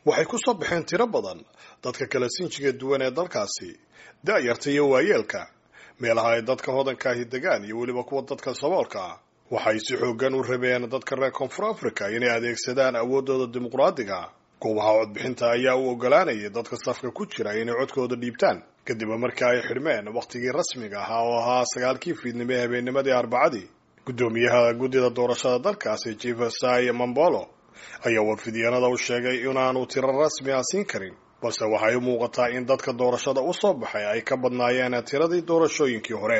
waxay ku soo baxeen tiro badan dadka kala sinjiga duwan ee dalkaasi da'yarta iyo waayeelka meelaha ay dadka hodankaahi degaan iyo weliba kuwa dadka saboolka ah waxay si xooggan u rabeen dadka reer koonfur africa inay adeegsadaan awooddooda dimuqraadiga goobaha codbixinta ayaa u ogolaanayay dadka safka ku jira inay codkooda dhiibtaan kadib markii ay xidhmeen wakhtigii rasmiga ahaa oo ahaa sagaalkii fiidnimo ee habeennimadii arbacadii guddoomiyaha guddida doorashada dalkaasi jefesai mambolo ayaa warfidyaanada u sheegay inaanu tiro rasmi ah siin karin balse waxay u muuqataa in dadka doorashada u soo baxay ay ka badnaayeen tiradii doorashooyinkii hore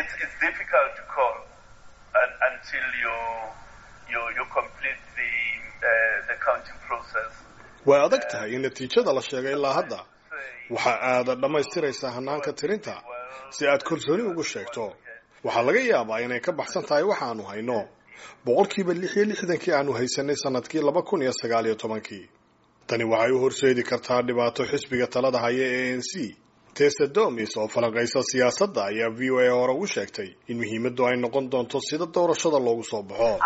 way adag tahay in natiijada la sheegay ilaa hadda waxa aada dhammaystiraysaa hanaanka tirinta si aad kalsooni ugu sheegto waxaa laga yaabaa inay ka baxsan tahay waxaanu hayno boqolkiiba lix iyo lixdankii aanu haysanay sanadkii laba kun iyo sagaal iyo tobankii tani waxay u horseedi kartaa dhibaato xisbiga talada haya ee a n c tesa domis oo falanqaysa siyaasadda ayaa v o a hore ugu sheegtay in muhiimaddu ay noqon doonto sida doorashada loogu soo baxo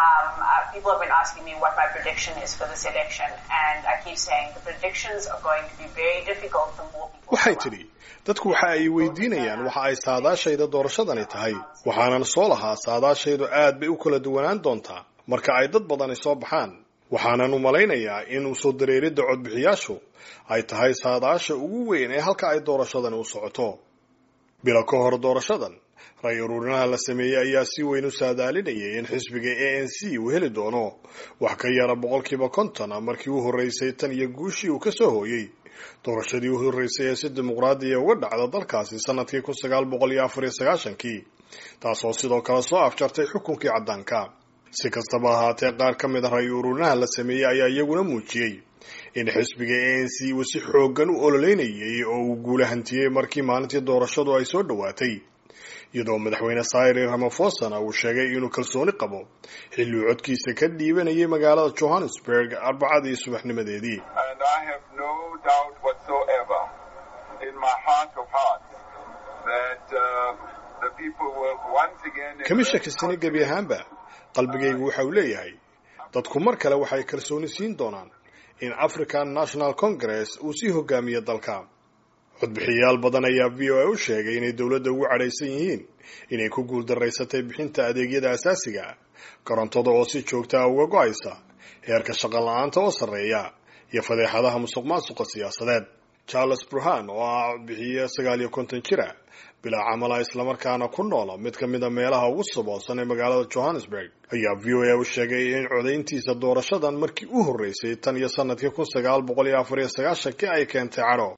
waxay tidhi dadku waxa ay weydiinayaan waxa ay saadaashayda doorashadani tahay waxaanan soo lahaa saadaashaydu aad bay u kala duwanaan doontaa marka ay dad badani soo baxaan waxaanan u malaynayaa in usoo dareeridda codbixiyaashu ay tahay saadaasha ugu weyn ee halka ay doorashadani u socoto bilo ka hor doorashadan ray uruurinaha la sameeyey ayaa si weyn u saadaalinayay in xisbiga a n c uu heli doono wax ka yara boqolkiiba konton markii u horreysay tan iyo guushii uu ka soo hooyey doorashadii u horreysay ee si dimuqraadiya uga dhacda dalkaasi sanadkii kun sagaal boqol iyo afar iyo sagaashankii taasoo sidoo kale soo afjartay xukunkii caddaanka si kastaba ahaatee qaar ka mid a ray uruurinaha la sameeyey ayaa iyaguna muujiyey in xisbiga a n c uu si xooggan u ololeynayay oo uu guula hantiyey markii maalintii doorashadu ay soo dhowaatay iyadoo madaxweyne sayri ramafosana uu sheegay inuu kalsooni qabo xilli uu codkiisa ka dhiibanayay magaalada johannesburg arbacadii subaxnimadeedii kama shakisani gebi ahaanba qalbigaygu waxa uu leeyahay dadku mar kale waxay kalsooni siin doonaan in african national congress uu sii hogaamiyo dalka codbixiyayaal badan ayaa v o a u sheegay inay dowladda ugu cadhaysan yihiin inay ku guuldaraysatay bixinta adeegyada asaasiga korontada oo si joogta ah uga go-aysa heerka shaqo la-aanta oo sarreeya iyo fadeexadaha musuq maasuqa siyaasadeed charles burhan oo ah codbixiye sagaal iyo konton jira bilaa camala islamarkaana ku noola mid ka mid a meelaha ugu saboosan ee magaalada johannesburg ayaa v o a u sheegay in codayntiisa doorashadan markii u horreysay tan iyo sanadkii kun sagaal boqol iyo afar iyo sagaashankii ay keentay cadho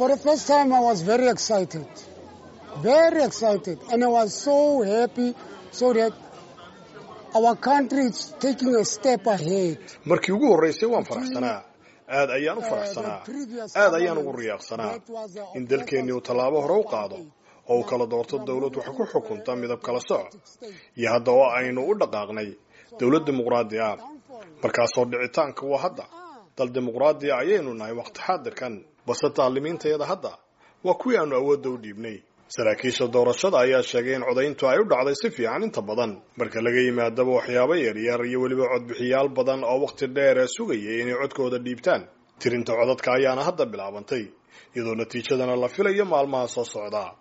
markii ugu horreysay waan faraxsanaa aad ayaan u faraxsanaa aad ayaan ugu riyaaqsanaa in dalkeennii uu tallaabo hore u qaado oo uu kala doorto dowlad wax ku xukunta midab kala soc iyo hadda oo aynu u dhaqaaqnay dowlad dimuqraadi ah markaasoo dhicitaanka waa hadda dal dimuqraadiya ayaynu nahay waqti xaadirkan balse taalimiintayada hadda waa kuwii aanu awoodda u dhiibnay saraakiisha doorashada ayaa sheegay in codayntu ay u dhacday si fiican inta badan marka laga yimaadaba waxyaabo yaryar iyo weliba codbixiyaal badan oo wakhti dheer sugayay inay codkooda dhiibtaan tirinta codadka ayaana hadda bilaabantay iyadoo natiijadana la filayo maalmaha soo socda